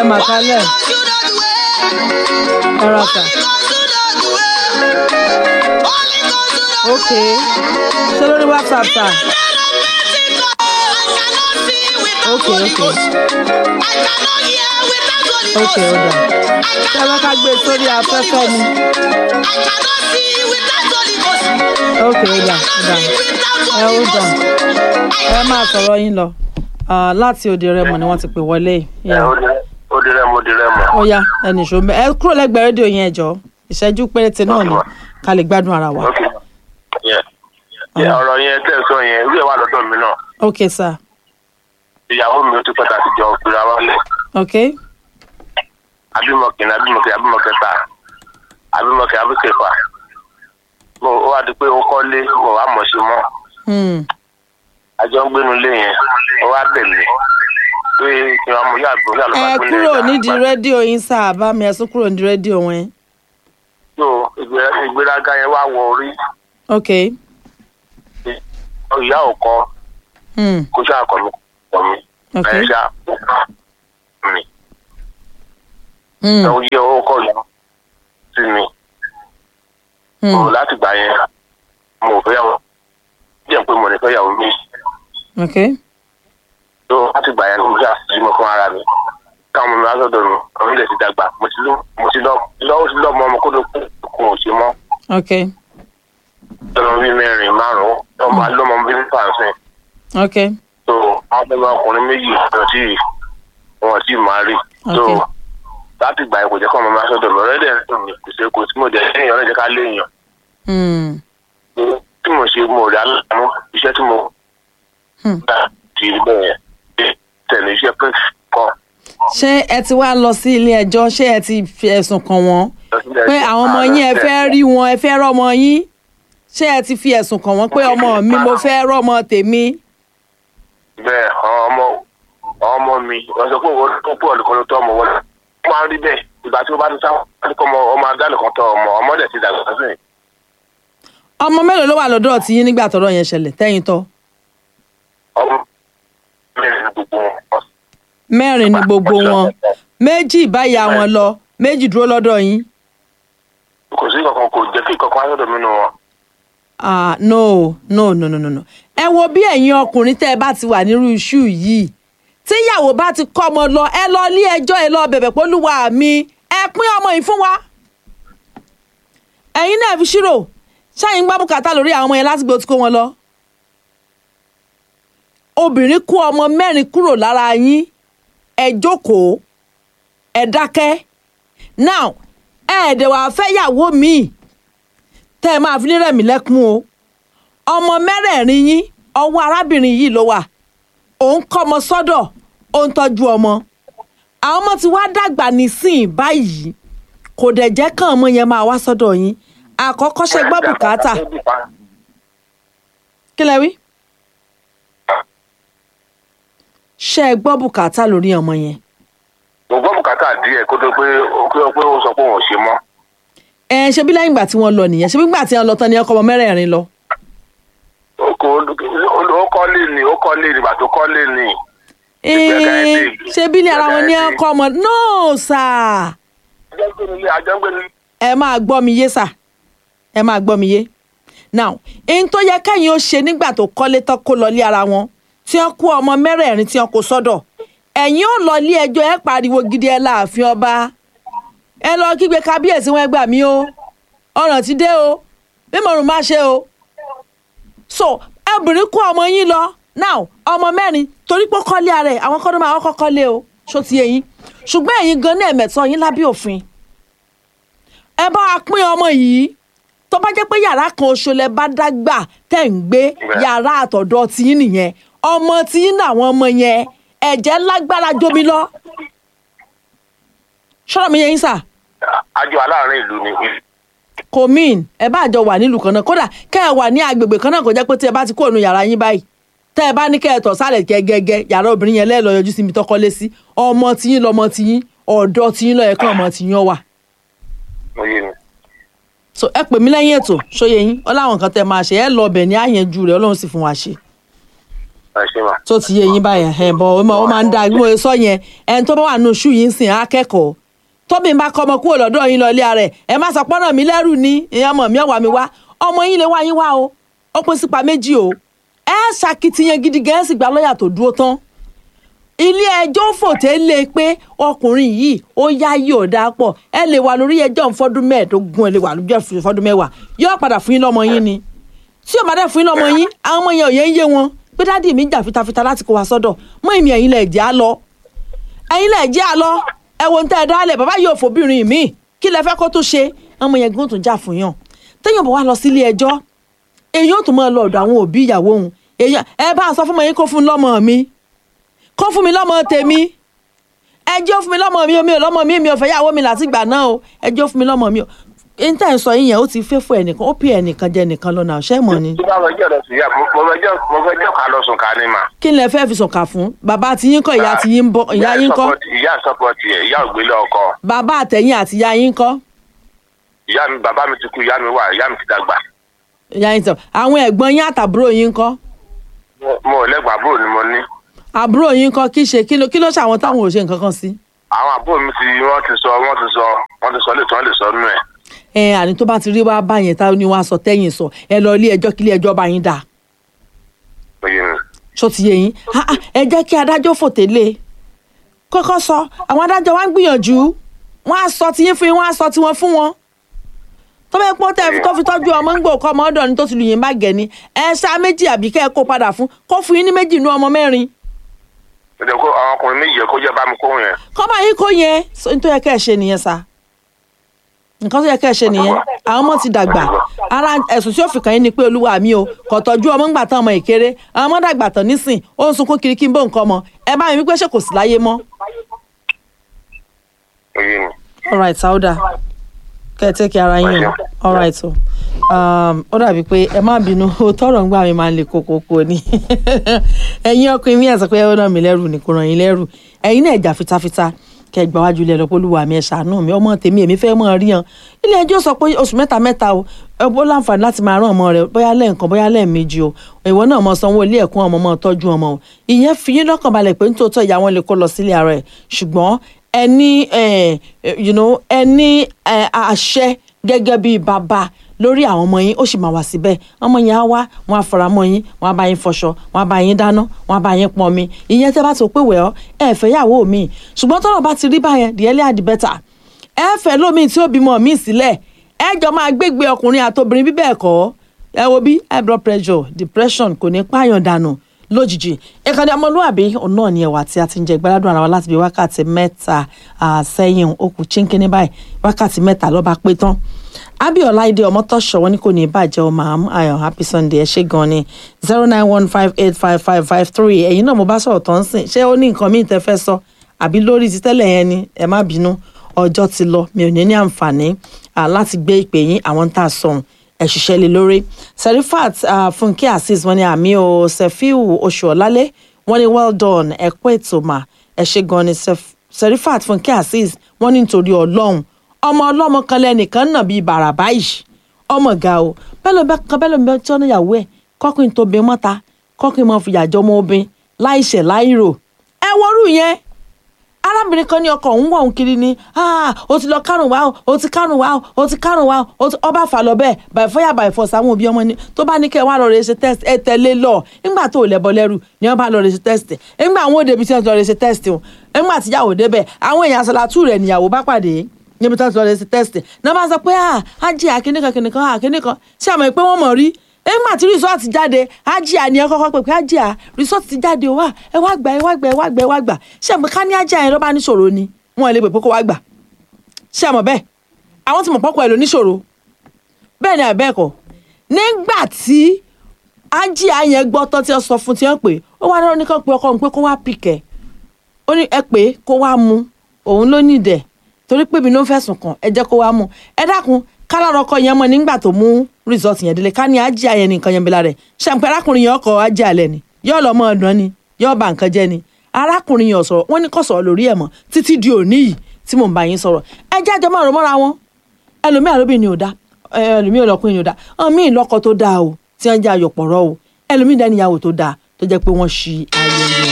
mà kálẹ̀ ẹ ra sà ok ṣé lórí whatsapp sà ok ok ok ó dà ṣé ẹ bá ká gbé sórí afẹ́fẹ́ ni ok ó dà ó dà ẹ ó dà ẹ máa sọ̀rọ̀ yín lọ Ah, láti òde rẹmọ ni wọ́n ti pè wọlé ẹ Yeah. ó di- ó di rẹ́mọ ó di rẹ́mọ. ó yá ẹnì ṣó mẹ ẹ kúrò lẹ́gbẹ̀ẹ́ rédíò yẹn ẹjọ́ ìṣẹ́jú péréte náà ni ká lè gbádùn ara wa ok Yeah. Yeah, ọ̀rọ̀ yẹn tẹ̀ sọ yẹn irú ẹ̀ wà lọ́dọ̀ mi náà ok sir ìyàwó mi ó ti pẹ́ tàbí jọ gbéra wálé ok abímọ kìíní abímọ kìíní abímọ kẹta abímọ kìíní abímọ kẹfà mo ó wá di pé ó kọ́lé mo wá mọ̀ sí mọ́ hmm. àjọ ń gbénu lé yẹn ó wá bẹ̀ mí pé kí wọ́n mú yàgò yàgò ẹ kúrò nídìí rédíò yín sá bá mi ẹ sún kúrò nídìí rédíò wọn so ìgbé- ìgbéraga yẹn wá wọ orí ok ìyá ò kọ́ hmm. kó ṣáà kọ́ mi kọ́ mi ok ẹ̀ ṣá mi hmm. ẹ̀ ó yẹ owó kọ́ yẹn sí mi mo hmm. láti gbà yẹn mo fẹ́ yàwó jẹ́ pé mo ní fẹ́ yàwó mi ok tó láti gbà yẹn mo ṣáà sí mo fún ara mi káwọn ọmọ mi wá sọ́dọ̀ mi àwọn ilẹ̀ ti dàgbà mo ti lọ mo ti lọ lọ́wọ́ sí lọ́mọ ọmọ kó ló kún kún òsì mọ́ ok lọ́mọ bíi mẹ́rin márùn-ún lọ́mọ lọ́mọ bíi mẹ́fà sìn ok tó àwọn ọmọ ọkùnrin méjì wọn tí wọn tí máa rí tó Ok. láti gbà yẹn kò jẹ́ kọ́ ọmọ mi wá sọ́dọ̀ mi ọ̀rẹ́dẹ̀ ń dùn mí kò sí kò tí mo jẹ́ léèyàn ọ̀rẹ́dẹ̀ ká léèyàn hmm. tí mo ṣe mo rí aláàánú iṣẹ́ tí mo Hmm. gbà ti rí bẹ́ẹ̀ tẹ̀lé iṣẹ́ pé kọ́ ṣé ẹ ti wá lọ sí ilé ẹjọ́ ṣé ẹ ti fi ẹ̀sùn kàn wọ́n pé àwọn ọmọ yín ẹ fẹ́ rí wọn ẹ fẹ́ rọ́mọ yín ṣé ẹ ti fi ẹ̀sùn kàn wọ́n pé ọmọ mi mo fẹ́ rọ́mọ tèmi bẹ́ẹ̀ àwọn ọmọ àwọn ọmọ mi wọ́n sọ pé òun tó pọ̀ nìkan ló tọ́ ọmọ wọn ó máa ń rí bẹ́ẹ̀ ìgbà tí wọ́n bá ti sá wọn kọ́ ọmọ ọmọ adá nìkan tọ́ ọmọ ọmọ dẹ̀ ti dàgbà sí i. ọmọ mélòó ló wà lọ́dọ̀ tí yín nígbà tọ́rọ̀ yẹn ṣẹlẹ̀ tẹ́yìn tọ́ ọmọ mẹ́rin ní gbogbo wọn. mẹ́rin ni gbogbo wọn méjì báyà wọn lọ méjì dúró lọ́dọ̀ yín kò sí kankan kò jẹ́ kí kankan wá sọ́dọ̀ mi nù wọn. ah no no no no no no ẹ wo bí ẹ̀yin ọkùnrin tẹ́ ẹ bá ti wà nírú iṣu yìí tíyàwó bá ti kọ́ ọmọ lọ ẹ lọ ilé ẹjọ́ ẹ lọ bẹ̀bẹ̀ pólúwa mi ẹ pín ọmọ yìí fún wa ẹ̀yin náà fi ṣírò ṣáàyìn gbá bùkátà lórí àwọn ọmọ yẹn láti gbé tí kó wọn lọ obìnrin kó ọmọ mẹ́rin kúrò lára yín ẹ jókòó ẹ dákẹ́ now ẹ̀ẹ́dẹ̀ wàá fẹ́ yàwó míì tẹ́ ẹ máa fi ní rẹ̀mí lẹ́kún o ọmọ mẹ́rẹ̀ẹ̀rin yín ọwọ́ arábìnrin yìí ló wà òun kọ́ ọmọ sọ́dọ̀ ó ń tọ́jú ọmọ àwọn ọmọ ti wá dàgbà nísìnyí báyìí kò dẹ̀ jẹ́ kàn ọmọ yẹn máa wá sọ́dọ̀ yín àkọ́kọ́ ṣe gbọ́ bùkátà kí lẹ wí ṣe é gbọ́ bùkátà lórí ọmọ yẹn mo gbọ́ bùkátà díẹ̀ kó tó pé kó tó pé ó sọ pé òun ò ṣe mọ́. ẹ ṣe bí lẹ́yìn ìgbà tí wọ́n lọ nìyẹn ṣe bí ìgbà tí wọ́n lọ tán ni ọkọ ọmọ mẹ́rẹ̀ẹ̀rin lọ ó kò ó kọ́lé ni ó kọ́lé ni bàtó kọ́lé ni. Ee, ṣe bí ní ara wọn ní ọkọ ọmọ no sir àjọgbéni àjọgbéni ẹ máa gbọ́ mi yé sà ẹ máa gbọ́ mi yé now ohun tó yẹ kẹ́yìn ó ṣe nígbà tó kọ́lé tán kó lọ lé ara wọn tí wọ́n kó ọmọ mẹ́rẹ̀ẹ̀rin tí wọ́n kó sọ́dọ̀ ẹ̀yin ó lọ lé ẹjọ́ ẹ pariwo gidi ẹ láàfin ọba ẹ lọ kígbe kábíyèsí wọn ẹ gbà mí o ọ̀ràn ti dé o mímọ̀rún má ṣe o so obìnrin kó ọmọ yín lọ now ọmọ mẹ́rin torí pé ó kọ́lé ara ẹ̀ àwọn kọ́dọ̀ máa kọ́kọ́ kọ́lé o ṣó ti yẹ yín ṣùgbọ́n ẹ̀yin gan ní ẹ̀mẹ̀tọ́ yín lábẹ́ òfin ẹ bá wa pín ọmọ yìí tó bá jẹ́ pé yàrá kan oṣù lẹ bá dágbà tẹ̀ ń gbé yàrá àtọ̀dọ̀ tiyín nìyẹn ọmọ tiyín náwọn ọmọ yẹn ẹ̀jẹ̀ lágbára jómi lọ ṣọ́rọ̀ mi yẹ yín sà àjọ aláàárín ìlú ni kò mean ẹ bá àjọ wà nílùú kan náà kódà kẹ́ ẹ wà ní agbègbè kan náà kò jẹ́ pé tí ẹ bá ti kó ònú yàrá yín báyìí tẹ́ ẹ bá ní kẹ́ ẹ tọ̀ sálẹ̀ gẹ́gẹ́gẹ́ yàrá obìnrin yẹn lẹ́ẹ̀lọ́ yọjú sí mi tọ́kọ́lé sí ọmọ tiyín lọmọ tiyín ọ̀dọ́ tiyín lọ́yẹ̀ kán ọmọ tiyín ọ wà mo yé mi. so ẹ pè mí lẹ́yìn ètò ṣóye yín ọ láwọn nǹkan tẹ́ máa ṣe ẹ lọ ọbẹ̀ ní àyànjú rẹ̀ ọlọ́run sì fún wa ṣe. ẹ ṣe mà. tó ti yé yín báyẹn ẹ bọ ó máa ó máa ń da bí mo ṣe sọ yẹn ẹni tó bá wà nù ṣú yìí ń sìn akẹ́kọ̀ọ́ tóbi ń bá kọ́ ọmọ kúrò lọ́dọ̀ yín lọ ilé ara ẹ̀ ẹ má sọ pọ́nà mi lẹ́rù ni ìyẹn ọmọ mi ọ̀wà mi wá ọmọ yín lè wá yín wá o ó pín sípa méjì o ẹ ṣàkitiyan gidi gẹ̀ẹ́sì gba lọ́ọ̀yà tó dúró tán ilé ẹjọ́ fòté lé pé ọkùnrin yìí ó yá yìí ò dáa pọ̀ ẹ lè wà lórí ẹjọ́ fọ́dún mẹ́ẹ̀ẹ́dógún ẹ lè wà lórí fọ́dún mẹ́wàá yóò padà fún yín lọ́mọ yín ni tí ò bá dẹ̀ fún yín lọ́mọ yín àwọn ọmọ yẹn ò yẹn ń yé wọn pé dádì mi jà fitafita láti kó wa sọ́dọ̀ mọ́ èmi ẹ̀yin lẹ̀ jẹ́ á lọ ẹ̀yin lẹ̀ jẹ́ á lọ ẹ wo ń tẹ́ ẹ dálẹ̀ bàbá yóò fòbìnrin mi kí lẹ fẹ́ kó tó ṣe ọmọ yẹn gbọ́n tó jà fún yàn téèyàn bọ̀ wá lọ sílé ẹjọ́ èyí ò tún máa lọ ọ̀dọ̀ àwọn òbí ìyàwó òun èyàn ẹ bá a sọ fún mi yín kó fún lọ́mọ mi kó fún mi lọ́mọ tèmi ẹjọ́ fún mi lọ́mọ mi o mi ò lọ́mọ mi mi ò fẹ́ yàwó mi láti gbà náà o ẹjọ́ fún mi lọ́mọ mi o níta ẹ̀ sọ yín yẹn ó ti fẹ́ fún ẹnìkan ó pè ẹnìkan jẹ ẹnìkan lọ́nà ọ̀ṣẹ́ mọ̀ ni. tí bá wọ ẹjọ́ lọ sí ìyá mo fẹ́ jọ́ mo fẹ́ jọ́ ká lọ sùn ká ní mà. kí ni ẹ fẹ́ fi sọ̀kà fún bàbá tí yín kọ́ ìyá tí yín bọ́ ìyá yín kọ́ ìyá sọpọtì ẹ ìyá ògbélé ọkọ bàbá àtẹ̀yìn àti ìyá yín kọ́ ìyá mi bàbá mi ti kú ìyá mi wà ìyá mi ti dàgbà ìyá yín tán àwọn ẹ̀gbọ́n yín àtàbúrò yín kọ́ Mo- mo ò lẹ́gbàá àbúrò ni mo ní àbúrò yín kọ́ kí ṣe kí ló kí ló ṣàwọn táwọn ò ṣe nǹkan kan sí. àwọn àbúrò mi ti wọ́n ti sọ wọ́n ti sọ wọ́n ti sọ lè tán lè sọ nù ẹ̀ ẹ àní tó bá ti rí wá báyẹn táwọn ni wọ́n á sọ tẹ́yìn sọ ẹ lọ ilé ẹjọ́ kí ilé ẹjọ́ bá yín dáa oyè mi. ṣó ti yé yín Ah, ah, ẹ jẹ́ kí adájọ́ fòté lé kọ́kọ́ sọ àwọn adájọ́ wa ń gbìyànjú wọ́n á sọ tiyín fún yín wọ́n á sọ tiwọn fún wọn tó bẹ́ẹ̀ pọ́ tẹ́ tó fi tọ́jú ọmọ ń gbò kọ́ ọmọ ọ̀dọ̀ ni tó ti lù yín bá gẹ̀ ni ẹ ṣá méjì àbí kẹ́ ẹ kó padà fún kó fún yín ní méjì inú ọmọ mẹ́rin ó jẹ́ kó àwọn ọkùnrin méjì yẹ kó jẹ́ bá mi kó yẹn kọ́ bá yín kó yẹn so ní tó yẹ kẹ́ ẹ ṣe nìyẹn sá nǹkan tó yẹ kẹ́ ẹ ṣe nìyẹn àwọn ọmọ ti dàgbà ara ẹ̀sùn tí ó fi kàn yín ni pé olúwa mi o kò tọ́jú ọmọ ńgbà tán ọmọ ìkéré àwọn ọmọ dàgbà tán nísìn ó ń sunkún kiri kí n bó nǹkan ọmọ ẹ bá mi wípé ṣé kò sí láyé mọ́ oyè mi. all right sauda kẹ́ ẹ tẹ́kì ara yín o all right o um, ó dàbí pé ẹ má bínú o tọrọ ń gbà mí máa ń le kókókó ni ẹ̀yin ọkùnrin mi ẹ̀ sọ pé ẹ ràn mí lẹ́rù ni kò ràn yín lẹ́rù ẹ̀yin náà jà fitafita kẹ́ ẹ gbà wájú ilé ẹ̀rọ polúwa mi ẹ̀ ṣàánú mi ọmọ tèmi èmi fẹ́ mọ̀ rí yan ilé ẹjọ́ sọ pé oṣù mẹ́ta mẹ́ta o ẹ bó láǹfààní láti máa rán ọmọ rẹ bóyá lẹ́ẹ̀kan bóyá lẹ́ẹ̀mejì o ìwọ náà mọ sanwó ilé ẹ̀kọ́ ọmọ mọ tọ́jú ọmọ o ìyẹn fi yín lọ́kàn balẹ̀ pé nítòótọ́ ìyá wọn lè kó lọ sílé ara ẹ̀ ṣùgbọ́n ẹni ẹ you know ẹni ẹ àṣẹ gẹ́gẹ́ bíi bàbá lórí àwọn ọmọ yín ó sì máa wà síbẹ̀ ọmọ yẹn á wá wọn á fara mọ́ yín wọn á bá yín fọṣọ wọn á bá yín dáná wọn á bá yín pọn mi ìyẹn tẹ́ bá tó pé wẹ̀ ọ́ ẹ fẹ́ yàwó mi ṣùgbọ́n tọ́rọ̀ bá ti rí báyẹn the earlier the better ẹ fẹ́ lómi tí ó bímọ mi sílẹ̀ ẹ jọ máa gbégbé ọkùnrin àtobìnrin bíbẹ̀ ẹ̀kọ́ ẹ wo bí high blood pressure depression kò ní pààyàn dànù lójijì ìkànnì ọmọlúwàbí ọ̀nà ni ẹ̀wà tí a ti ń jẹ gbẹ́ládùn ara wa láti bí wákàtí mẹ́ta ah, sẹ́yìn ó kù chínkínní báyìí wákàtí mẹ́ta ló bá pé tán abiola ide ọmọtọ́ṣọ wọn ni kò ní í bàjẹ́ ọmọ àmú ayọ̀ happy sunday ẹ ṣé gan ni zero nine one five eight five five five three ẹ̀yin náà mo bá sọ̀rọ̀ tó ń sìn ṣé ó ní nǹkan míì tẹ́ fẹ́ sọ àbí lórí ti tẹ́lẹ̀ yẹn ni ẹ má bínú ọjọ́ ti lọ mi ò ní ní àǹfààní ah, láti gbé ìpè yín àwọn tá a sọ̀hún ẹ ṣiṣẹ́ lé lórí serifat uh, funke azeez wọn ni àmì o sefiu oṣuọlálẹ wọn ni well done ẹ kú ètò mà ẹ ṣe gan ni Sef- serifat funke azeez wọn ní nítorí ọlọ́run ọmọ ọlọ́mọ kan lẹ́nìkan náà bíi bàrà báyìí ọmọ ga o bẹ́ẹ̀ ló bẹ́ kan bẹ́ẹ̀ ló bẹ́ tí wọ́n níyàwó ẹ̀ kọ́kùnrin tó bẹ mọ́ta kọ́kùnrin máa fi yàjọ́ ọmọ obìnrin láìṣẹ̀ láìrò ẹ wọ́rù yẹn arábìnrin kan ní ọkọ òun wọ̀ òun kiri ni "Ah, o ti lọ kárùn wá o o ti kárùn wá o o ti kárùn wá o ti- ọba fà lọ bẹ́ẹ̀ by fire by force àwọn òbí ọmọ ni tó bá ní kẹ́ ẹ wá lọ rẹ ṣe test ẹ tẹ̀lé lọ nígbà tó lẹ́bọ lẹ́rù ni wọ́n bá lọ rẹ ṣe test nígbà àwọn òde ibi tí wọ́n ti lọ rẹ ṣe test o nígbà tí ìyàwó débẹ̀ àwọn èèyàn àṣàlátù rẹ̀ níyàwó bá pàdé níbi tí wọ́n ti lọ rẹ ṣe test náà bá sọ pé ah ajé àkíníkan kìnìkan àkíníkan ṣé àmọ́ pé wọ́n mọ̀ rí nígbà tí resort jáde ajia ni ẹ kọ́kọ́ pè pé ajia resort ti jáde wá ẹ wá gbà ẹ wá gbà ẹ wá gbà ẹ wá gbà ṣé àmọ́ ká ní ajia yẹn ló bá níṣòro ni wọn lè pè pé kó wá gbà ṣé àmọ́ bẹ́ẹ̀ àwọn tí mọ̀ pọ́kọ ẹ̀ ló níṣòro bẹ́ẹ̀ ni àbẹ́ ẹ̀kọ́ nígbà tí ajia yẹn gbọ́ tán tí wọ́n sọ fún tí wọ́n pè ó wá dáná nìkan pé ọkọ òun pé kó wá pìkẹ́ ó ní ẹ pé kó wá mu òun ló ní ìdẹ̀ torí pé mi ló ń fẹ̀sùn kàn ẹ jẹ́ kó wá mu ẹ dákun kálárọ̀ ọkọ yẹn mọ̀ nígbà tó mú result yẹn délé ká ní ajé ayẹn nìkan yẹn bela rẹ̀ ṣàǹpẹ́ arákùnrin yẹn ọkọ̀ ajé alẹ́ ni yóò lọ mọ́ ọ̀dán ni yóò bà nǹkan jẹ́ ni arákùnrin yẹn ò sọ̀rọ̀ wọ́n ní kò sọ̀rọ̀ lórí ẹ̀ mọ́ títí di òní yìí tí mò ń bá yín sọ̀rọ̀ ẹ jẹ́ àjọ máa rò mọ́ra wọn ẹlòmíì àlóbìnrin ò dá ẹlòmíì ọlọkùnrin ò dá ọmọ mi ìlọkọ tó dáa o tí wọ́n jẹ́ ayọ̀pọ̀rọ̀ o ẹlòmíì dání ìyàwó tó dáa tó jẹ́ pé wọ́n ṣi ayẹyẹ